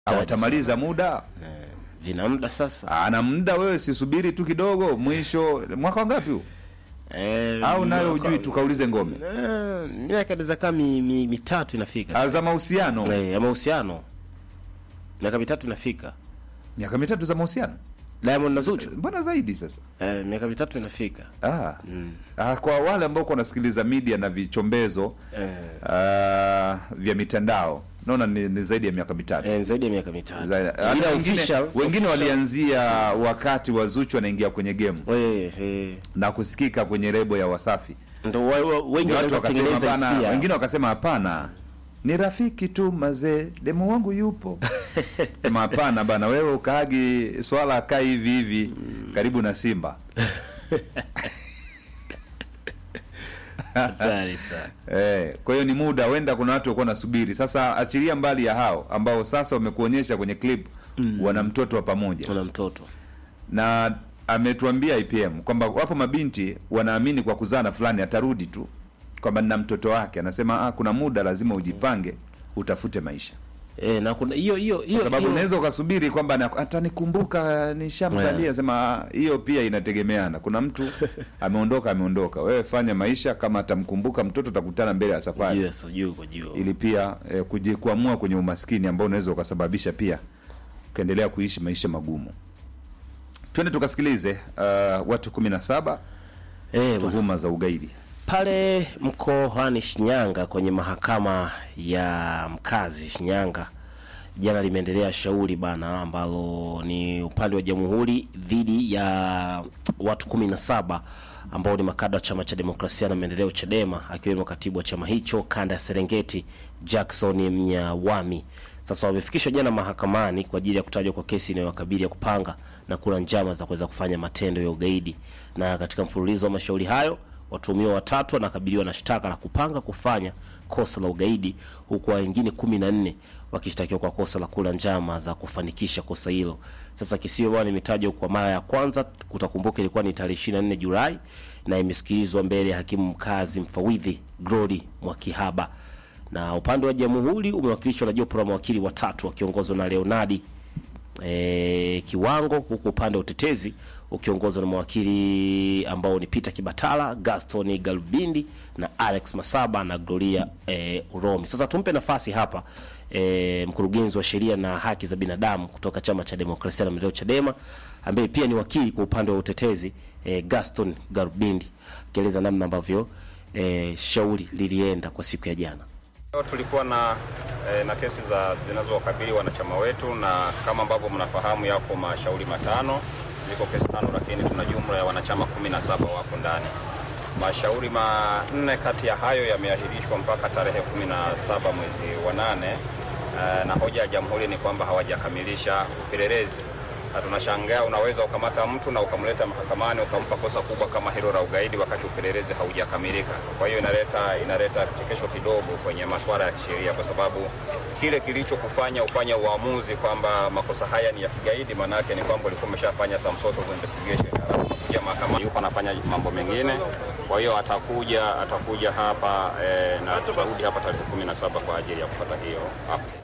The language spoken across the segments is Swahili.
watamaliza muda vina muda sasa ana muda wewe sisubiri tu kidogo mwisho mwaka wangapi huu eh, au nayo mwaka- ujui tukaulize ngome eh, miaka inaweza kaa mi, mi, mitatu inafika Ah, za mahusiano eh, ya mahusiano miaka mitatu inafika miaka mitatu za mahusiano Diamond na Zuchu mbona zaidi sasa eh, miaka mitatu inafika ah. Ah, kwa wale ambao wanasikiliza media na vichombezo eh, ah, vya mitandao naona ni, ni zaidi ya miaka mitatu eh, zaidi ya miaka mitatu Zaidi- hata Ila wengine, official- wengine official- walianzia wakati wa Zuchu anaingia kwenye game eh, eh, na kusikika kwenye rebo ya Wasafi. ndo wa- wa- wengi Watu wanaweza wakasema kutengeneza hapana, hisia wengine wakasema hapana, ni rafiki tu mazee, demo wangu yupo. Sema hapana bana, wewe ukaagi swala akaa hivi hivi karibu na Simba. hatari sana Eh, kwa hiyo ni muda, wenda kuna watu walikuwa nasubiri. Sasa achilia mbali ya hao ambao sasa wamekuonyesha kwenye clip wana mtoto wa pamoja una mtoto na ametuambia IPM kwamba wapo mabinti wanaamini kwa kuzaa na fulani atarudi tu, kwamba nina mtoto wake. Anasema ah, kuna muda lazima ujipange, utafute maisha, eh, na kuna hiyo hiyo hiyo kwa sababu hiyo- unaweza ukasubiri kwamba na- atanikumbuka nishamzalia. Yeah. Sema ah, hiyo pia inategemeana. Kuna mtu ameondoka, ameondoka. Wewe fanya maisha, kama atamkumbuka mtoto, utakutana mbele ya safari juu ya- juu kwa juu ili pia eh, kujikwamua kwenye umaskini ambao unaweza ukasababisha pia ukaendelea kuishi maisha magumu. Twende tukasikilize uh, watu kumi na saba eh, bwana. tuhuma za ugaidi. pale mkoani Shinyanga kwenye mahakama ya mkazi Shinyanga jana limeendelea shauri bana ambalo ni upande wa jamhuri dhidi ya watu kumi na saba ambao ni makada wa chama cha demokrasia na maendeleo Chadema, akiwemo katibu wa chama hicho kanda ya Serengeti Jackson Mnyawami. Sasa wamefikishwa jana mahakamani kwa ajili ya kutajwa kwa kesi inayowakabili ya kupanga na kula njama za kuweza kufanya matendo ya ugaidi, na katika mfululizo wa mashauri hayo watuhumiwa watatu wanakabiliwa na shtaka la kupanga kufanya kosa la ugaidi huku wengine kumi na nne wakishtakiwa kwa kosa la kula njama za kufanikisha kosa hilo. Sasa kesi hiyo bwana imetajwa kwa mara ya kwanza, utakumbuka ilikuwa ni tarehe 24 Julai na imesikilizwa mbele ya hakimu mkazi mfawidhi Glory Mwakihaba, na upande wa jamhuri umewakilishwa na jopo la mawakili watatu wakiongozwa na Leonardi e, Kiwango, huku upande wa utetezi ukiongozwa na mawakili ambao ni Peter Kibatala, Gaston Galbindi na Alex Masaba na Gloria e, Uromi. Sasa tumpe nafasi hapa e, mkurugenzi wa sheria na haki za binadamu kutoka chama cha demokrasia na maendeleo Chadema, ambaye pia ni wakili kwa upande wa utetezi e, Gaston Galbindi akieleza namna ambavyo e, shauri lilienda kwa siku ya jana. Leo tulikuwa na eh, na kesi za zinazowakabili wanachama wetu, na kama ambavyo mnafahamu, yapo mashauri matano, ziko kesi tano, lakini tuna jumla ya wanachama kumi na saba wako ndani. Mashauri manne kati ya hayo yameahirishwa mpaka tarehe kumi na saba mwezi wa nane eh, na hoja ya jamhuri ni kwamba hawajakamilisha upelelezi na tunashangaa unaweza ukamata mtu na ukamleta mahakamani ukampa kosa kubwa kama hilo la ugaidi wakati upelelezi haujakamilika. Kwa hiyo inaleta inaleta kichekesho kidogo kwenye masuala ya kisheria, kwa sababu kile kilichokufanya ufanye uamuzi kwamba makosa haya ni ya kigaidi, maana yake ni kwamba ulikuwa umeshafanya some sort of investigation, alafu unakuja mahakamani, yupo anafanya mambo mengine. Kwa hiyo atakuja atakuja hapa eh, na tutarudi hapa tarehe kumi na saba kwa ajili ya kupata hiyo update.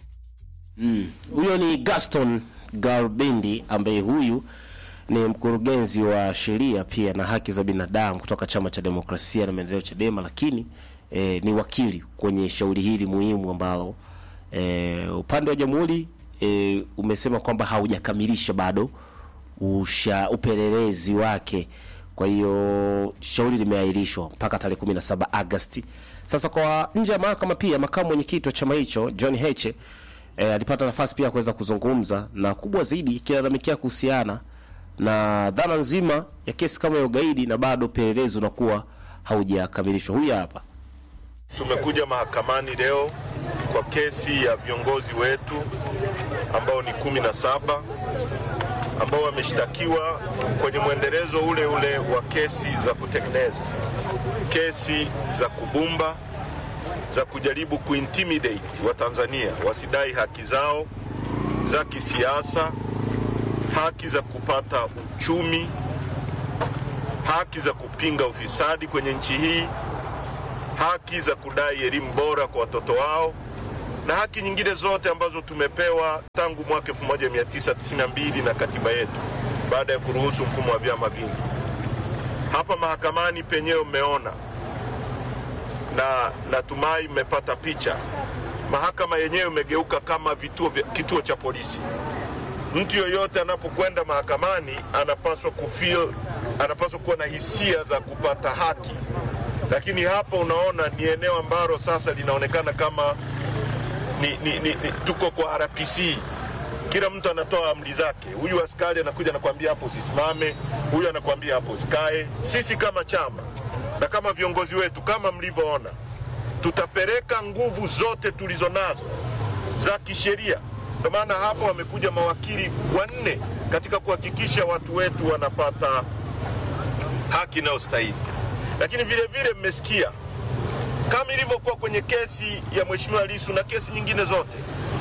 Huyo ni Gaston Garbindi ambaye huyu ni mkurugenzi wa sheria pia na haki za binadamu kutoka chama cha demokrasia na maendeleo Chadema, lakini eh, ni wakili kwenye shauri hili muhimu ambalo eh, upande wa jamhuri eh, umesema kwamba haujakamilisha bado usha upelelezi wake. Kwa hiyo shauri limeahirishwa mpaka tarehe 17 Agosti. Sasa kwa nje ya mahakama pia makamu mwenyekiti wa chama hicho John Heche e, alipata nafasi pia ya kuweza kuzungumza na kubwa zaidi kilalamikia kuhusiana na dhana nzima ya kesi kama ya ugaidi na bado upelelezi unakuwa haujakamilishwa. Huyu hapa. Tumekuja mahakamani leo kwa kesi ya viongozi wetu ambao ni kumi na saba ambao wameshtakiwa kwenye mwendelezo ule ule wa kesi za kutengeneza, kesi za kubumba, za kujaribu kuintimidate Watanzania wasidai haki zao za kisiasa, haki za kupata uchumi, haki za kupinga ufisadi kwenye nchi hii, haki za kudai elimu bora kwa watoto wao na haki nyingine zote ambazo tumepewa tangu mwaka 1992 na katiba yetu baada ya kuruhusu mfumo wa vyama vingi. Hapa mahakamani penyewe mmeona na natumai mmepata picha. Mahakama yenyewe imegeuka kama vituo vya, kituo cha polisi. Mtu yoyote anapokwenda mahakamani anapaswa kufeel, anapaswa kuwa na hisia za kupata haki, lakini hapa unaona ni eneo ambalo sasa linaonekana kama ni, ni, ni, ni, tuko kwa RPC. Kila mtu anatoa amri zake. Huyu askari anakuja anakuambia hapo usisimame, huyu anakuambia hapo usikae. Sisi kama chama na kama viongozi wetu, kama mlivyoona, tutapeleka nguvu zote tulizo nazo za kisheria. Ndio maana hapa wamekuja mawakili wanne katika kuhakikisha watu wetu wanapata haki inayostahili. Lakini vile vile mmesikia kama ilivyokuwa kwenye kesi ya Mheshimiwa Lissu na kesi nyingine zote,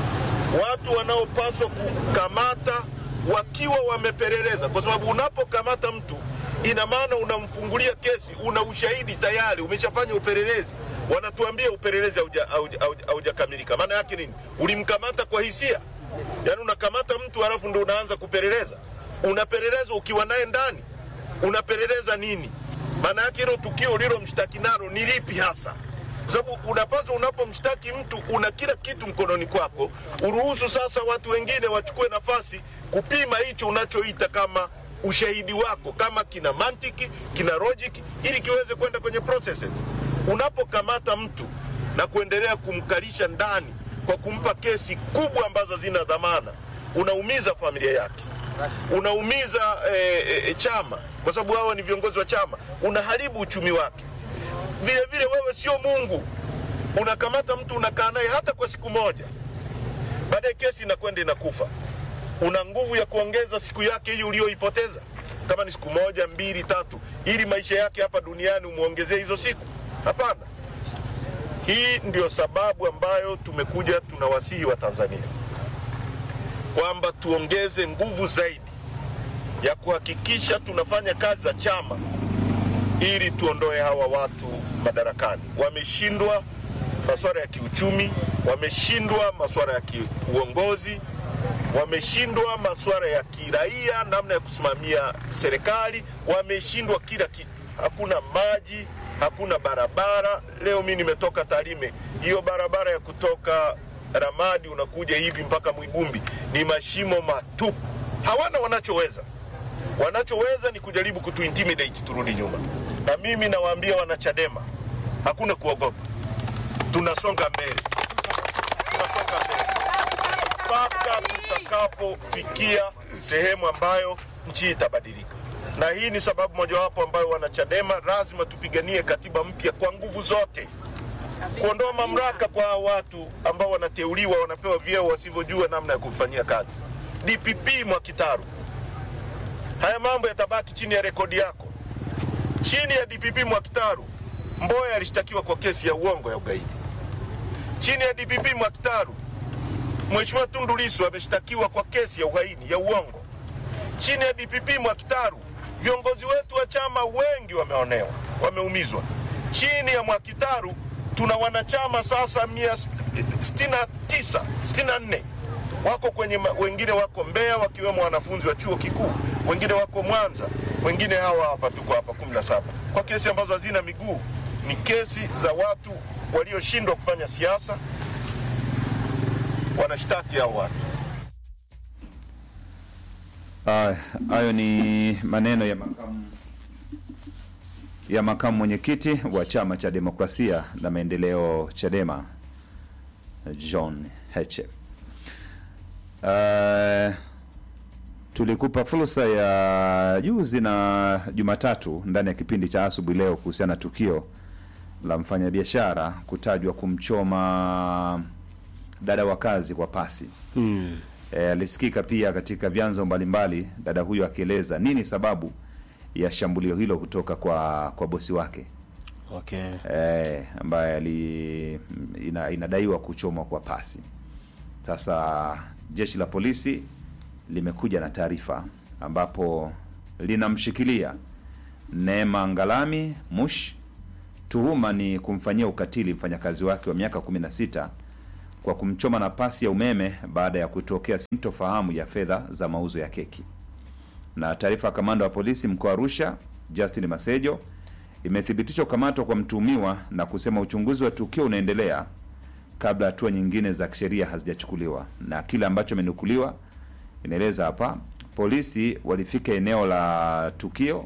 watu wanaopaswa kukamata wakiwa wamepeleleza, kwa sababu unapokamata mtu ina maana unamfungulia kesi, una ushahidi tayari, umeshafanya upelelezi. Wanatuambia upelelezi hauja- hauja- hauja- haujakamilika. Maana yake nini? Ulimkamata kwa hisia, yaani unakamata mtu halafu ndo unaanza kupeleleza. Unapeleleza ukiwa naye ndani, unapeleleza nini? Maana yake hilo tukio ulilomshtaki nalo ni lipi hasa? Kwa sababu unapaswa unapomshtaki mtu una kila kitu mkononi kwako, uruhusu sasa watu wengine wachukue nafasi kupima hicho unachoita kama ushahidi wako, kama kina mantiki, kina logic, ili kiweze kwenda kwenye processes. Unapokamata mtu na kuendelea kumkalisha ndani kwa kumpa kesi kubwa ambazo zina dhamana, unaumiza familia yake unaumiza eh, eh, chama kwa sababu hawa ni viongozi wa chama, unaharibu uchumi wake. Vile vile wewe sio Mungu, unakamata mtu unakaa naye hata kwa siku moja, baadaye kesi inakwenda inakufa. Una nguvu ya kuongeza siku yake hii uliyoipoteza, kama ni siku moja, mbili, tatu, ili maisha yake hapa duniani umwongezee hizo siku? Hapana. Hii ndio sababu ambayo tumekuja tunawasihi wa Tanzania kwamba tuongeze nguvu zaidi ya kuhakikisha tunafanya kazi za chama ili tuondoe hawa watu madarakani. Wameshindwa masuala ya kiuchumi, wameshindwa masuala ya kiuongozi, wameshindwa masuala ya kiraia, namna ya kusimamia serikali, wameshindwa kila kitu. Hakuna maji, hakuna barabara. Leo mi nimetoka Tarime, hiyo barabara ya kutoka Ramadi unakuja hivi mpaka Mwigumbi ni mashimo matupu. Hawana wanachoweza, wanachoweza ni kujaribu kutu intimidate turudi nyuma. Na mimi nawaambia wanachadema, hakuna kuogopa, tunasonga mbele, tunasonga mbele mpaka tutakapofikia sehemu ambayo nchi itabadilika. Na hii ni sababu mojawapo ambayo wanachadema lazima tupiganie katiba mpya kwa nguvu zote kuondoa mamlaka kwa hawa watu ambao wanateuliwa wanapewa vyeo wasivyojua namna ya kufanyia kazi. DPP Mwakitaru, haya mambo yatabaki chini ya rekodi yako. Chini ya DPP Mwakitaru, Mboya alishtakiwa kwa kesi ya uongo ya ugaidi. Chini ya DPP Mwakitaru, Mheshimiwa Tundu Lissu ameshtakiwa kwa kesi ya uhaini ya uongo. Chini ya DPP Mwakitaru, viongozi wetu wa chama wengi wameonewa, wameumizwa. Chini ya Mwakitaru tuna wanachama sasa mia sitini na tisa sitini na nne wako kwenye, ma- wengine wako Mbeya wakiwemo wanafunzi wa chuo kikuu, wengine wako Mwanza, wengine hawa hapa, tuko hapa 17 kwa kesi ambazo hazina miguu. Ni kesi za watu walioshindwa kufanya siasa, wanashtaki hao watu. Ah, hayo ni maneno ya makamu ya makamu mwenyekiti wa chama cha demokrasia na maendeleo Chadema John Heche. Uh, tulikupa fursa ya juzi na Jumatatu ndani ya kipindi cha asubuhi leo kuhusiana na tukio la mfanyabiashara kutajwa kumchoma dada wa kazi kwa pasi. E, alisikika pia katika vyanzo mbalimbali dada huyo akieleza nini sababu ya shambulio hilo kutoka kwa kwa bosi wake Okay. e, ambaye ali ina, inadaiwa kuchomwa kwa pasi. Sasa jeshi la polisi limekuja na taarifa ambapo linamshikilia Neema Ngalami Mush. Tuhuma ni kumfanyia ukatili mfanyakazi wake wa miaka 16 kwa kumchoma na pasi ya umeme baada ya kutokea sintofahamu ya fedha za mauzo ya keki. Na taarifa ya kamanda wa polisi mkoa wa Arusha Justin Masejo imethibitisha kukamatwa kwa mtuhumiwa na kusema uchunguzi wa tukio unaendelea kabla hatua nyingine za kisheria hazijachukuliwa. Na kile ambacho imenukuliwa inaeleza hapa, polisi walifika eneo la tukio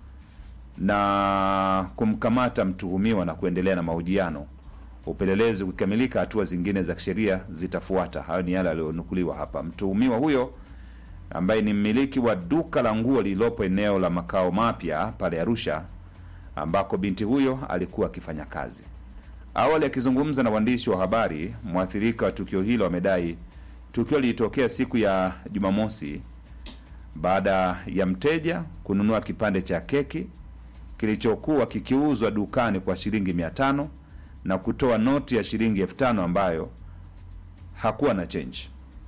na kumkamata mtuhumiwa na kuendelea na mahojiano. Upelelezi ukikamilika, hatua zingine za kisheria zitafuata. Hayo ni yale yaliyonukuliwa hapa. Mtuhumiwa huyo ambaye ni mmiliki wa duka la nguo lililopo eneo la makao mapya pale Arusha, ambako binti huyo alikuwa akifanya kazi. Awali akizungumza na waandishi wa habari, mwathirika wa tukio hilo amedai tukio lilitokea siku ya Jumamosi baada ya mteja kununua kipande cha keki kilichokuwa kikiuzwa dukani kwa shilingi mia tano na kutoa noti ya shilingi elfu tano ambayo hakuwa na change.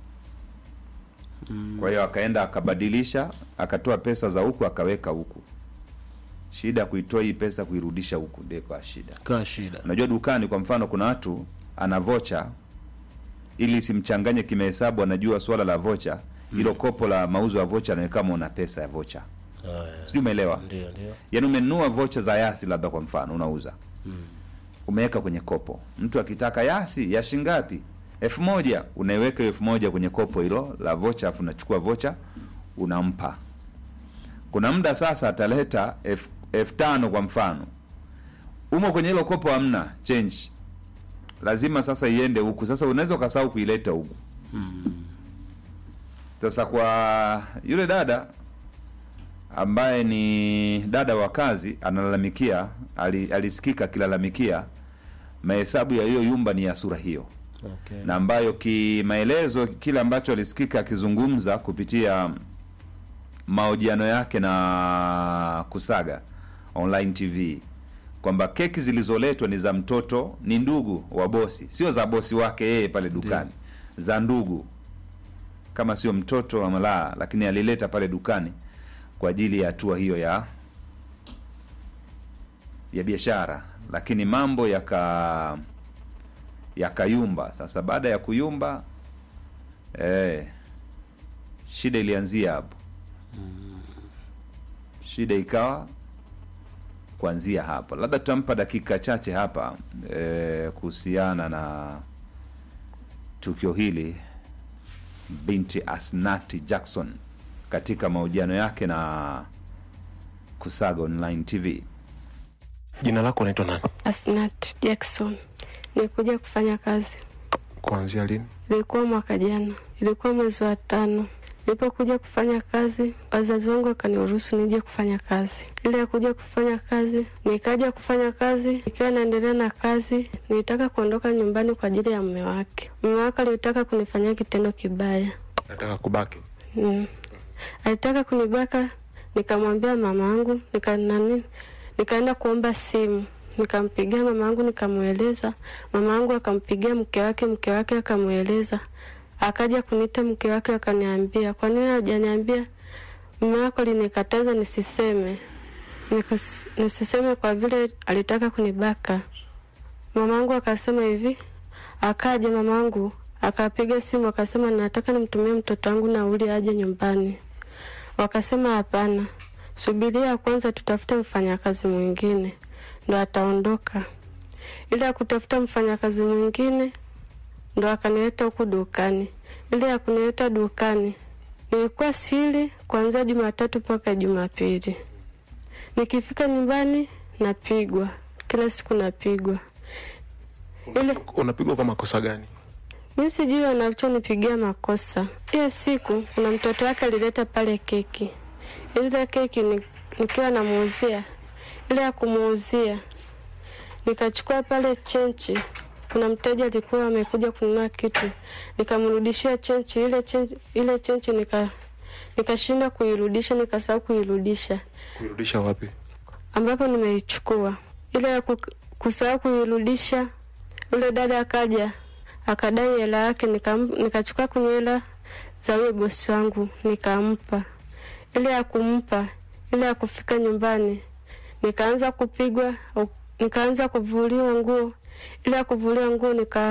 Kwa hiyo akaenda akabadilisha, akatoa pesa za huku akaweka huku. Shida ya kuitoa hii pesa kuirudisha huku ndio kwa shida. Kaa shida. Unajua dukani kwa mfano kuna watu ana vocha ili simchanganye kimahesabu, anajua swala la vocha hilo kopo la mauzo ya vocha anaweka kama una pesa ya vocha, Haya. sijui umeelewa? Ndio, ndio. Yaani umenunua vocha za Yasi labda kwa mfano unauza umeweka kwenye kopo, mtu akitaka Yasi ya shingapi elfu moja unaiweka hiyo elfu moja kwenye kopo hilo la vocha, afu unachukua vocha unampa. Kuna muda sasa ataleta elfu elfu tano kwa mfano, umo kwenye hilo kopo hamna change, lazima sasa iende huku. Sasa unaweza ukasahau kuileta huku. Sasa kwa yule dada ambaye ni dada wa kazi analalamikia, ali, alisikika akilalamikia mahesabu ya hiyo yumba ni ya sura hiyo Okay. na ambayo kimaelezo kile ambacho alisikika akizungumza kupitia mahojiano yake na Kusaga Online TV kwamba keki zilizoletwa ni za mtoto, ni ndugu wa bosi, sio za bosi wake yeye pale dukani, za ndugu, kama sio mtoto wa malaa, lakini alileta pale dukani kwa ajili ya hatua hiyo ya ya biashara, lakini mambo yaka yakayumba. Sasa baada ya kuyumba eh, shida ilianzia hapo. Shida ikawa kuanzia hapa. Labda tutampa dakika chache hapa eh, kuhusiana na tukio hili binti Asnati Jackson katika mahojiano yake na Kusaga Online TV. Jina lako unaitwa nani? Asnat Jackson. Nilikuja kufanya kazi, Kuanzia lini? ilikuwa mwaka jana, ilikuwa mwezi wa tano. Nilipokuja kufanya kazi, wazazi wangu wakaniruhusu nije kufanya kazi. Ile ya kuja kufanya kazi, nikaja kufanya kazi. Ikiwa naendelea na kazi, nilitaka kuondoka nyumbani kwa ajili ya mume wake. Mume wake alitaka kunifanyia kitendo kibaya. Nataka kubaki. Mm. Alitaka kunibaka, nikamwambia mama yangu, nika nani, nikaenda kuomba simu, nikampigia mama yangu, nikamweleza. Mama yangu akampigia mke wake, mke wake akamweleza. Akaja kuniita mke wake, akaniambia, kwa nini hajaniambia? Mume wako alinikataza nisiseme, Nikus, nisiseme kwa vile alitaka kunibaka. Mama yangu akasema hivi, akaja mama yangu akapiga simu akasema, nataka nimtumie mtoto wangu nauli aje nyumbani. Wakasema hapana, subiria kwanza, tutafute mfanyakazi mwingine ndo ataondoka. Ile ya kutafuta mfanyakazi mwingine ndo akanileta huku dukani. Ile ya kunileta dukani nilikuwa sili kuanzia Jumatatu mpaka Jumapili. Nikifika nyumbani napigwa, kila siku napigwa. Ile Unapigwa kwa makosa gani? mi sijui wanachonipigia makosa. Hiyo siku kuna mtoto wake alileta pale keki, ile keki ni- nikiwa namuuzia, ile ya kumuuzia nikachukua pale chenchi. Kuna mteja alikuwa amekuja kununua kitu, nikamrudishia chenchi ile chenchi, ile chenchi nika nikashinda kuirudisha, nikasahau kuirudisha Kuirudisha wapi? ambapo nimeichukua ile ya ku- kusahau kuirudisha. Yule dada akaja akadai hela yake, nikam- nikachukua kwenye hela za huyo bosi wangu nikampa. Ile ya kumpa, ile ya kufika nyumbani nikaanza kupigwa, au- nikaanza kuvuliwa nguo. Ile ya kuvuliwa nguo nika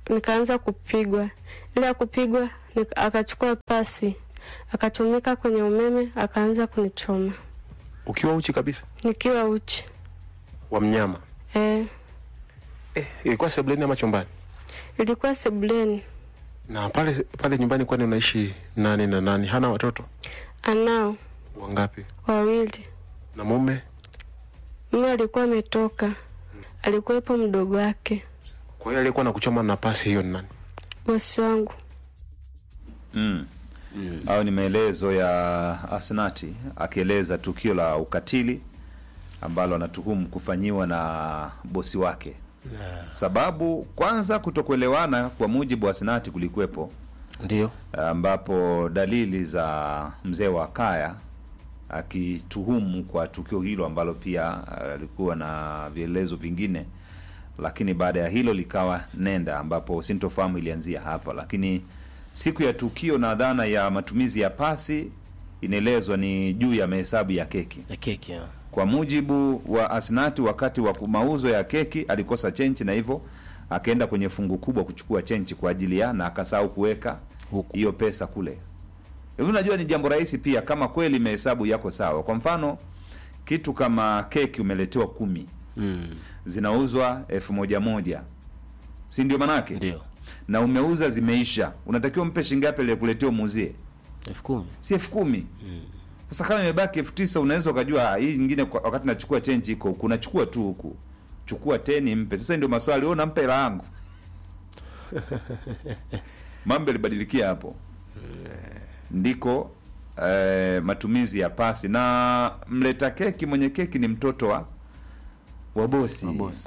nikaanza kupigwa. Ile ya kupigwa nika- akachukua pasi akachomeka kwenye umeme akaanza kunichoma Ukiwa uchi kabisa nikiwa uchi. wa mnyama Eh, eh, ilikuwa sebuleni ama chumbani? ilikuwa sebuleni. Na pale pale nyumbani, kwani unaishi nani na nani? Hana watoto Anao wangapi? wawili. Na mume? Mume alikuwa ametoka, alikuwepo mdogo wake, Kwa hiyo aliyekuwa na kuchoma na pasi hiyo ni nani? bosi wangu. mm. au ni maelezo ya Asnati akieleza tukio la ukatili ambalo anatuhumu kufanyiwa na bosi wake. Sababu kwanza, kutokuelewana kwa mujibu wa Asnati kulikuwepo, Ndio. ambapo dalili za mzee wa kaya akituhumu kwa tukio hilo ambalo pia alikuwa na vielezo vingine, lakini baada ya hilo likawa nenda, ambapo sintofahamu ilianzia hapa. Lakini siku ya tukio na dhana ya matumizi ya pasi inaelezwa ni juu ya mahesabu ya keki. Ya keki. ya. Kwa mujibu wa Asnati, wakati wa mauzo ya keki alikosa chenchi na hivyo akaenda kwenye fungu kubwa kuchukua chenchi kwa ajili ya na akasahau kuweka Huku. hiyo pesa kule. Hivi unajua ni jambo rahisi pia kama kweli mahesabu yako sawa. Kwa mfano kitu kama keki umeletewa kumi Mm. zinauzwa elfu moja moja, si ndio manake? Ndio. Na umeuza zimeisha, unatakiwa mpe shilingi ngapi aliyekuletea umuuzie? elfu kumi. si elfu kumi sasa kama imebaki elfu tisa unaweza ukajua ah, hii nyingine kwa- wakati nachukua chenji iko huku nachukua tu huku chukua teni mpe sasa ndio maswali wewe unampa hela yangu mambo yalibadilikia hapo ndiko eh, matumizi ya pasi na mleta keki mwenye keki ni mtoto wa wa bosi Wa bosi.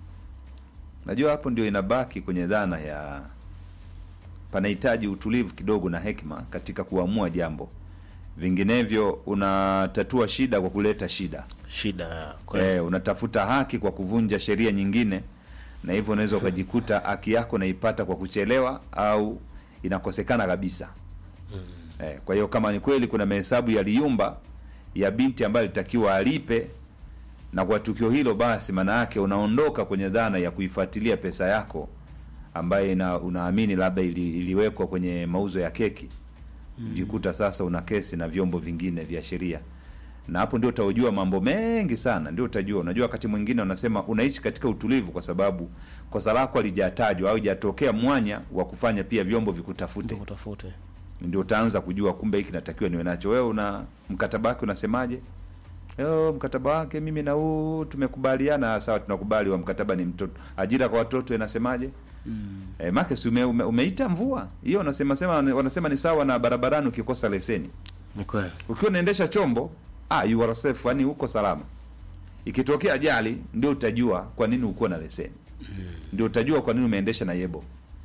najua hapo ndio inabaki kwenye dhana ya panahitaji utulivu kidogo na hekima katika kuamua jambo vinginevyo unatatua shida kwa kuleta shida Shida. ya kweli. e, unatafuta haki kwa kuvunja sheria nyingine na hivyo unaweza ukajikuta haki yako naipata kwa kuchelewa au inakosekana kabisa e, kwa hiyo kama ni kweli kuna mahesabu yaliyumba ya binti ambayo alitakiwa alipe na kwa tukio hilo basi maana yake unaondoka kwenye dhana ya kuifuatilia pesa yako ambaye ina, unaamini labda ili, iliwekwa kwenye mauzo ya keki jikuta sasa una kesi na vyombo vingine vya sheria na hapo ndio utajua mambo mengi sana ndio utajua unajua wakati mwingine unasema unaishi katika utulivu kwa sababu kosa lako halijatajwa au hajatokea mwanya wa kufanya pia vyombo vikutafute Ndio utafute. ndio utaanza kujua kumbe hiki natakiwa niwe nacho wewe una mkataba wake unasemaje Yo, mkataba wake mimi na huu tumekubaliana sawa tunakubali wa mkataba ni mtoto ajira kwa watoto inasemaje mm. e, make si ume, ume, umeita mvua hiyo wanasema sema wanasema ni sawa na barabarani ukikosa leseni Ni kweli. ukiwa unaendesha chombo ah, you are safe yani uko salama ikitokea ajali ndio utajua kwa nini ukuwa na leseni ndio utajua kwa nini umeendesha na yebo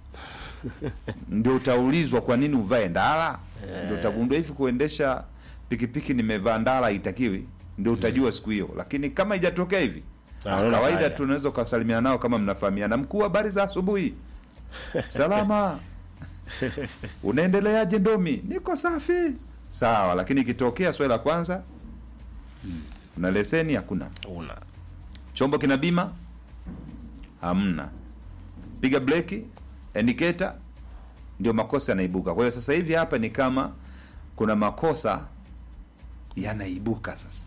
ndio utaulizwa kwa nini uvae ndala ndio utagundua hivi kuendesha pikipiki nimevaa ndala haitakiwi ndio utajua siku hiyo lakini kama ijatokea hivi Ah, ah, unaona kawaida haya. tu unaweza ukasalimiana nao kama mnafahamiana mkuu habari za asubuhi salama unaendeleaje ndomi niko safi sawa lakini ikitokea swali la kwanza una leseni hakuna Una. chombo kina bima hamna piga breki indicator ndio makosa yanaibuka kwa hiyo sasa hivi hapa ni kama kuna makosa yanaibuka sasa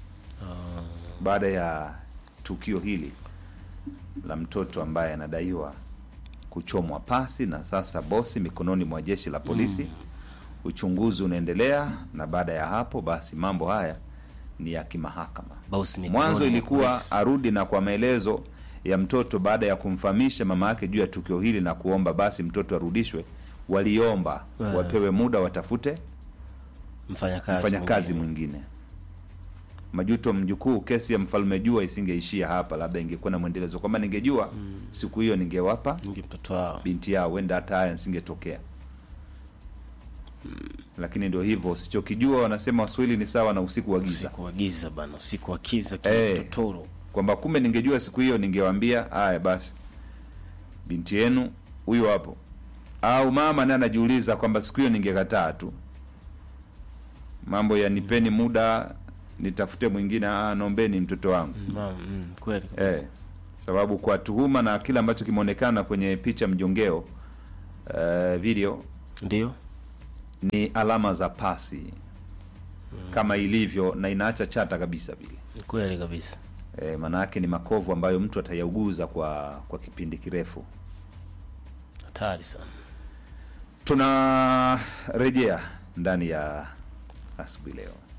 baada ya tukio hili la mtoto ambaye anadaiwa kuchomwa pasi na sasa bosi mikononi mwa jeshi la polisi uchunguzi unaendelea na baada ya hapo basi mambo haya ni ya kimahakama Bosi mikononi mwanzo mwa ilikuwa polisi. arudi na kwa maelezo ya mtoto baada ya kumfahamisha mama yake juu ya tukio hili na kuomba basi mtoto arudishwe waliomba Eh. wapewe muda watafute Mfanyakazi. mfanyakazi mwingine. mwingine majuto mjukuu kesi ya mfalme jua isingeishia hapa labda ingekuwa na mwendelezo kwamba ningejua siku hiyo ningewapa Ndio mtoto wao. binti yao huenda hata haya nisingetokea lakini ndio hivyo usichokijua wanasema waswahili ni sawa na usiku wa giza Usiku wa giza bana, usiku wa giza Eh. kitotoro. kwamba kumbe ningejua siku hiyo ningewaambia haya basi binti yenu huyo hapo au mama naye anajiuliza kwamba siku hiyo ningekataa tu mambo ya nipeni muda nitafute mwingine ah, naombeni mtoto wangu Mama, mm, kweli kabisa. eh. sababu kwa tuhuma na kile ambacho kimeonekana kwenye picha mjongeo uh, video ndio ni alama za pasi kama ilivyo na inaacha chata kabisa vile ni kweli kabisa e, maanayake ni makovu ambayo mtu atayauguza kwa kwa kipindi kirefu hatari sana tunarejea ndani ya asubuhi leo